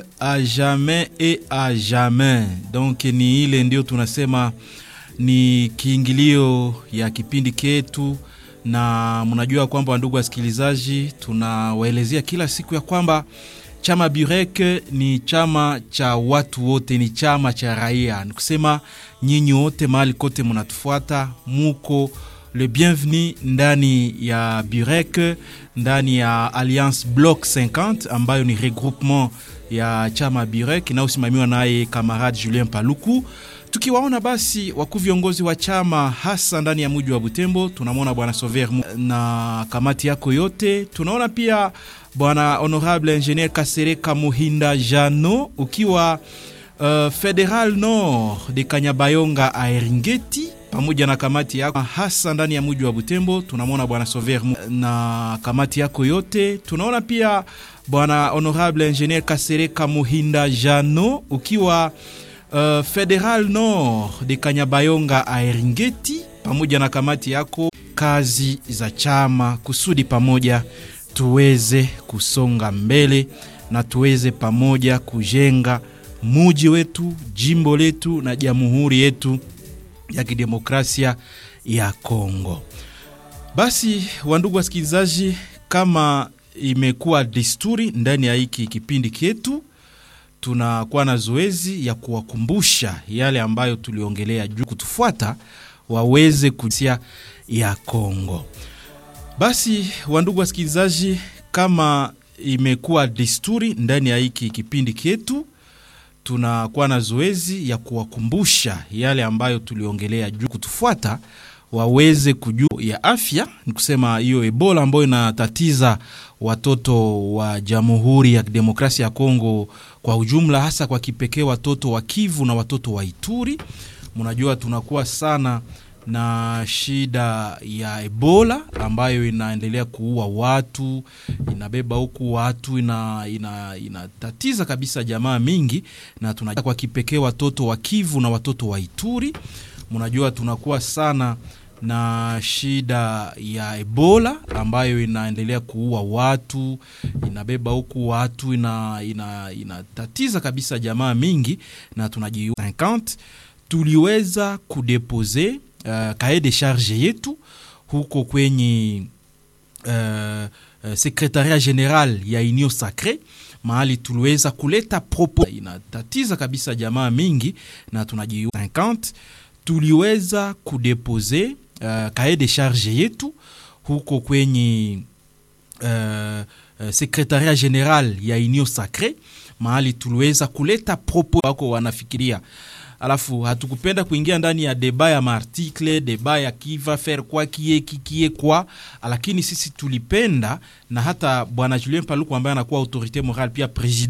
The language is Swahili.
à jamais et à jamais. Donc ni ile ndio tunasema ni kiingilio ya kipindi ketu, na mnajua kwamba ndugu wasikilizaji, tunawaelezea kila siku ya kwamba chama Burek ni chama cha watu wote, ni chama cha raia. Ni kusema nyinyi wote mahali kote mnatufuata, muko le bienvenu ndani ya Burek, ndani ya Alliance Bloc 50 ambayo ni regroupement ya chama Burek inayosimamiwa naye kamarade Julien Paluku. Tukiwaona basi wakuu viongozi wa chama hasa ndani ya mji wa Butembo, tunamwona bwana Sover na kamati yako yote. Tunaona pia bwana honorable ingenier Kasereka Muhinda Jano ukiwa uh, Federal Nord de Kanyabayonga Aeringeti pamoja na kamati yako hasa ndani ya mji wa Butembo. Tunamwona bwana Sover na kamati yako yote. Tunaona pia bwana honorable ingenier Kasereka Muhinda Jano ukiwa uh, Federal Nord de Kanyabayonga Aeringeti pamoja na kamati yako, kazi za chama kusudi pamoja tuweze kusonga mbele na tuweze pamoja kujenga muji wetu, jimbo letu na jamhuri yetu ya kidemokrasia ya Kongo. Basi wandugu wasikilizaji, kama imekuwa desturi ndani ya hiki kipindi chetu, tunakuwa na zoezi ya kuwakumbusha yale ambayo tuliongelea juu, kutufuata waweze kusia ya Kongo. Basi wandugu wasikilizaji, kama imekuwa desturi ndani ya hiki kipindi chetu, tunakuwa na zoezi ya kuwakumbusha yale ambayo tuliongelea juu, kutufuata waweze kujua ya afya, ni kusema hiyo Ebola ambayo inatatiza watoto wa Jamhuri ya Demokrasia ya Kongo kwa ujumla, hasa kwa kipekee watoto wa Kivu na watoto wa Ituri. Mnajua tunakuwa sana na shida ya Ebola ambayo inaendelea kuua watu, inabeba huku watu, ina, ina, inatatiza kabisa jamaa mingi, na tunajua kwa kipekee watoto wa Kivu na watoto wa Ituri. Mnajua tunakuwa sana na shida ya Ebola ambayo inaendelea kuua watu, inabeba huku watu, ina, ina, inatatiza kabisa jamaa mingi, na tunaji 50 tuliweza kudepose Uh, kae de charge yetu huko kwenye uh, uh, sekretaria general ya Union Sacre mahali tuliweza kuleta propo inatatiza kabisa jamaa mingi, na tunaji 50 tuliweza kudepose uh, kae de charge yetu huko kwenye uh, uh, sekretaria general ya Union Sacre mahali tuliweza kuleta propo wako wanafikiria alafu hatukupenda kuingia ndani ya deba ya maartikle deba ya kiva faire kwa kie kikie kwa, lakini sisi tulipenda na hata bwana Julien Paluku ambaye anakuwa autorite morale pia president